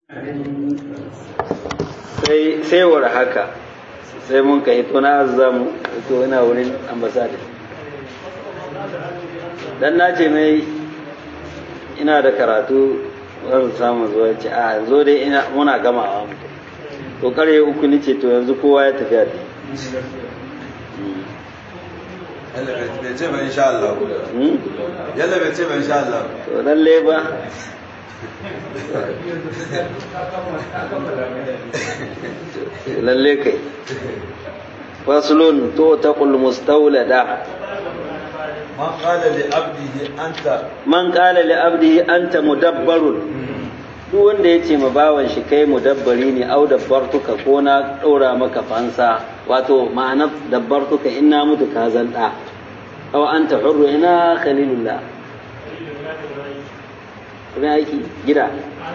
sai sai war haka sai mun ka hito na azamu to ina wurin ambasada dan na ce mai ina da karatu zan samu zuwa ce a zo dai ina muna gamawa mu to kare uku ni ce to yanzu kowa ya tafiya da yalla bai ce ba insha Allah yalla bai ce ba insha Allah to lalle ba lalle kai faslun to taqul mustawlada man qala li abdihi anta man qala li abdihi anta mudabbarun duk wanda ya ce ma bawan shi kai mudabbari ne au dabbartuka ko na ɗora maka fansa wato ma'ana dabbartuka in na mutu ka zan ɗa au anta hurru ina khalilullah kuma aiki gida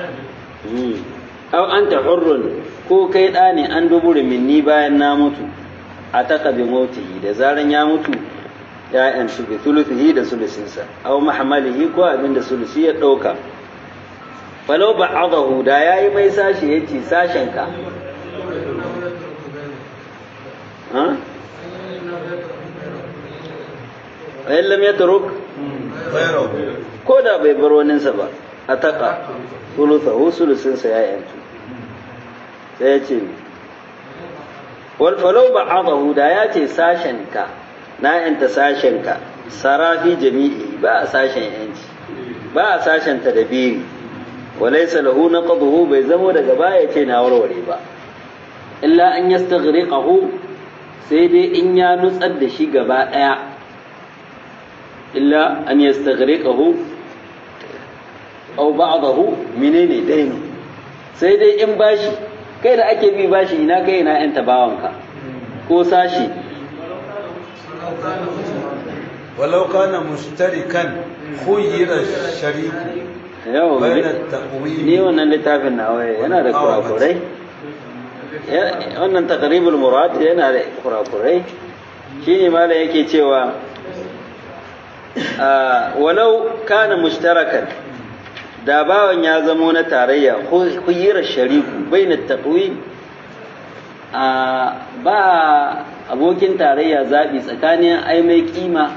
au anta hurrun ko kai ɗa ne an duburi minni bayan na mutu a taka bi mautihi da zaran ya mutu ya'yan su bi thuluthihi da sulusinsa au mahamalihi ko abin da sulusi ya ɗauka falau ba'adahu da yayi mai sashi yace sashen ka ha ayin lam yatruk ko da bai bar waninsa ba a taƙa sulusahu sulusinsa ya yantu sai ya ce wal falau ba'adahu da ya ce sashen ka na yanta sashen ka sarafi jami'i ba a sashen yanci ba a sashen tadabiri وليس له نقضه bai zamo daga baya ce na warware ba illa an yastaghriqahu sai dai in ya nutsar da shi gaba daya illa an yastaghriqahu aw ba'dahu menene dainu sai dai in bashi kai da ake bi bashi ina kai ina yan tabawanka ko sashi walau kana mushtarikan khuyira shariku yau ni wannan littafin na waye yana da kurakurai wannan taqribul murad yana da kurakurai shine malam yake cewa walau kana mushtarakan da bawan ya zamo na tarayya khuyira shariku baina taqwim ba abokin tarayya zabi tsakanin ai mai kima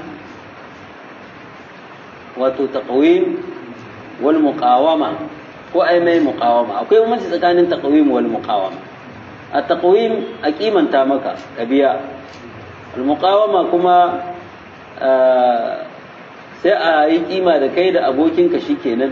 wato taqwim wal muqawama ko ai mai muqawama akwai bambanci tsakanin taqwim wal muqawama a taqwim a kimanta maka ka biya al muqawama kuma sai a yi kima da kai da abokinka shikenan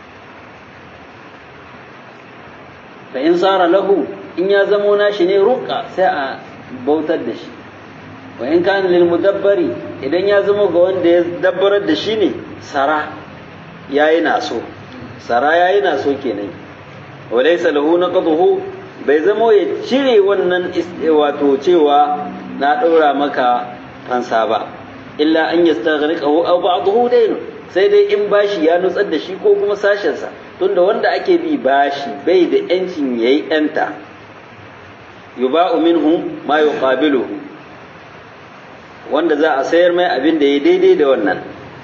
fa in sara lahu in ya zamo nashi ne ruqa sai a bautar da shi wa in kana lil mudabbari idan ya zamo ga wanda ya dabbarar da shi ne sara yayi naso sara yayi naso kenan walaysa lahu naqduhu bai zamo ya cire wannan wato cewa na ɗora maka fansa ba illa an yastaghriqahu aw ba'dahu dayn sai dai in bashi ya nutsar da shi ko kuma sashen sa tunda wanda ake bi bashi bai da yancin yayi yanta yuba'u minhu ma yuqabiluhu wanda za a sayar mai abin da ya daidai da wannan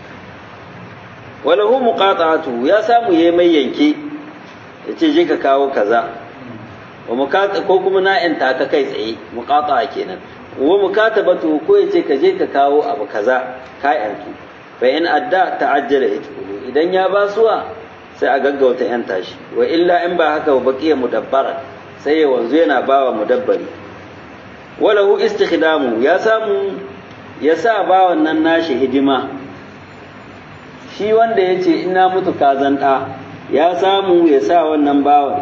walahu muqata'atu ya samu yayi mai yanke yace je ka kawo kaza wa muqata ko kuma na yanta ka kai tsaye muqata'a kenan wa mukatabatu ko yace ka je ka kawo abu kaza ka yantu fa in adda ta'ajjala itqulu idan ya basuwa sai a gaggauta yanta shi wa illa in ba haka ba baqiya mudabbara sai ya wanzu yana bawa mudabbari walahu istikhdamu ya samu ya sa bawan nan nashi hidima shi wanda ya ce ina mutu kazan ɗa ya samu ya sa wannan bawan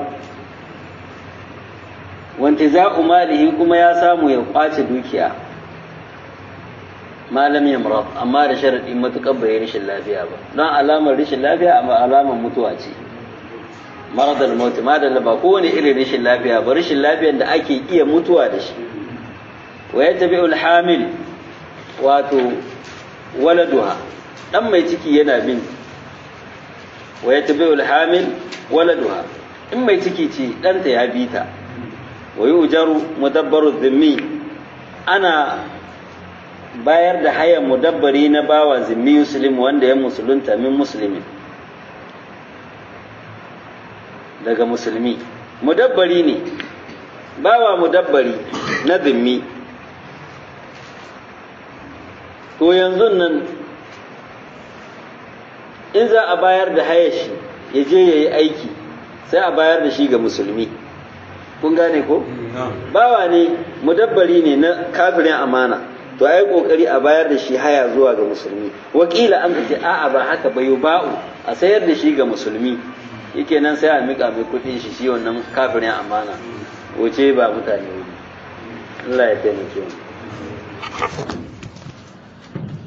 wanti za malihi kuma ya samu ya kwace dukiya malam ya murat amma da sharaɗi matuƙar bai rashin lafiya ba don alamar rashin lafiya amma alamar mutuwa ce maradar mauti madalla ba kowane irin rashin lafiya ba rashin lafiyar da ake iya mutuwa da shi wa ya tabi hamil wato waladuha dan mai ciki yana bin wa ya tabi hamil waladuha in mai ciki ce ɗanta ya bi ta wa yi ujaru mudabbaru zimmi ana bayar da hayan mudabbari na bawa zimmi muslim wanda ya musulunta min musulmin daga musulmi mudabbari ne bawa mudabbari na zimmi to yanzu nan in za a bayar da hayashi ya je ya yi aiki sai a bayar da shi ga musulmi kun gane ko bawa ne mudabbari ne na kafirin amana to ai kokari a bayar da shi haya zuwa ga musulmi wakila an ce a'a ba haka ba ba'u a sayar da shi ga musulmi yake nan sai a mika mai kudin shi shi wannan kafirin amana wuce ba mutane wuri Allah ya taimake mu